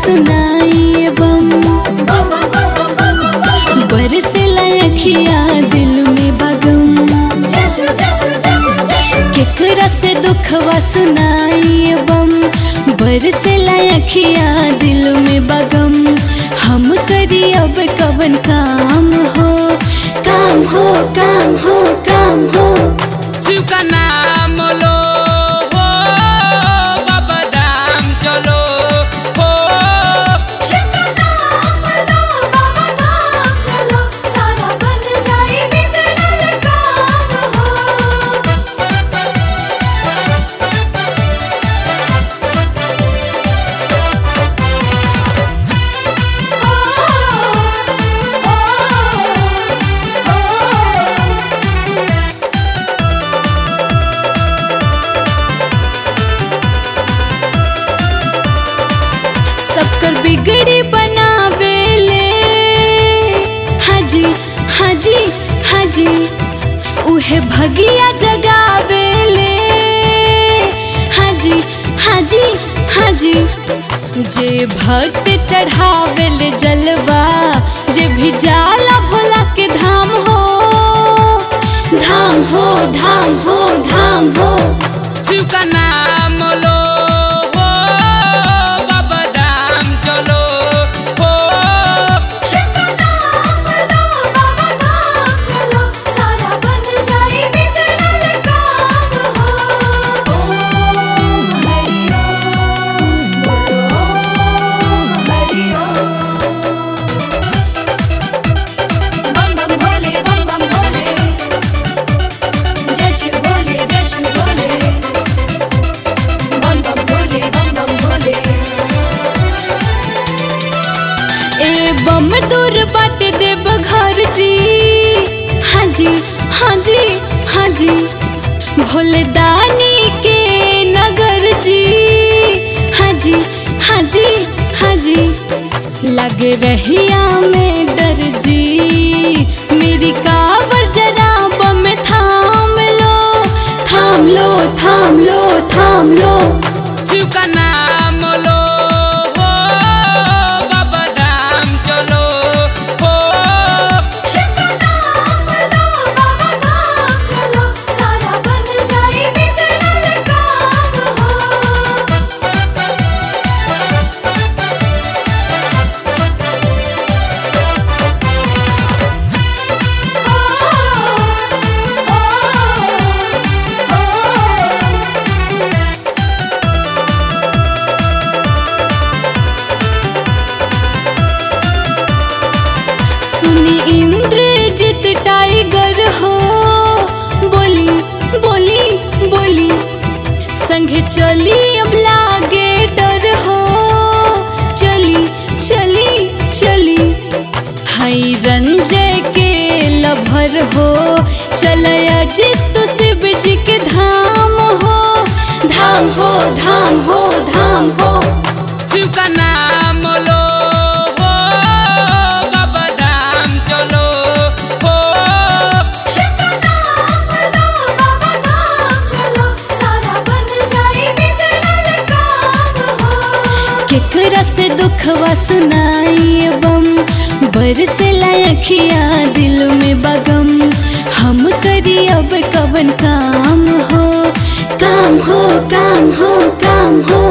सुनाई बम बरसेला अखिया दिल में बगम केकरा से दुखवा सुनाई बम बरसेला अखिया दिल में बगम हम करी अब कवन काम हो काम हो काम हो काम हो शिव का नाम लो हो बाबा धाम चलो हो सबकर बिगड़ी बनावेले हाजी हाजी हाजी उहे भगिया जगावेले हाजी हाजी हाजी जे भक्त चढ़ावेले जलवा जे भी जाला भोला के धाम हो धाम हो धाम हो धाम हो शिव का नाम लो हो बाबा धाम चलो हो बम बम भोले बम बम भोले जय शिव भोले जय शिव भोले बम बम भोले बम बम भोले ए बम दूर बाट देव घर जी हाँ जी हाँ जी हाँ जी भोले दानी के नगर जी हाँ जी हाँ जी हाँ जी लग रहिया में डर जी मेरी कावर जरा बम थाम लो थाम लो थाम लो थाम लो शिव का नाम लो हो बाबा धाम चलो हो सुनी इंद्रजित टाइगर हो बोली बोली बोली संगे चली अब लागे डर हो चली चली चली हाई रंजय के लभर हो चलया जित शिव जी के धाम हो धाम हो धाम हो धाम हो शिव का नाम लो हो बाबा धाम चलो हो केकरा से दुखवा सुनाई बम बरसेला अखिया दिल में बगम हम करी अब कवन काम हो काम हो काम हो काम हो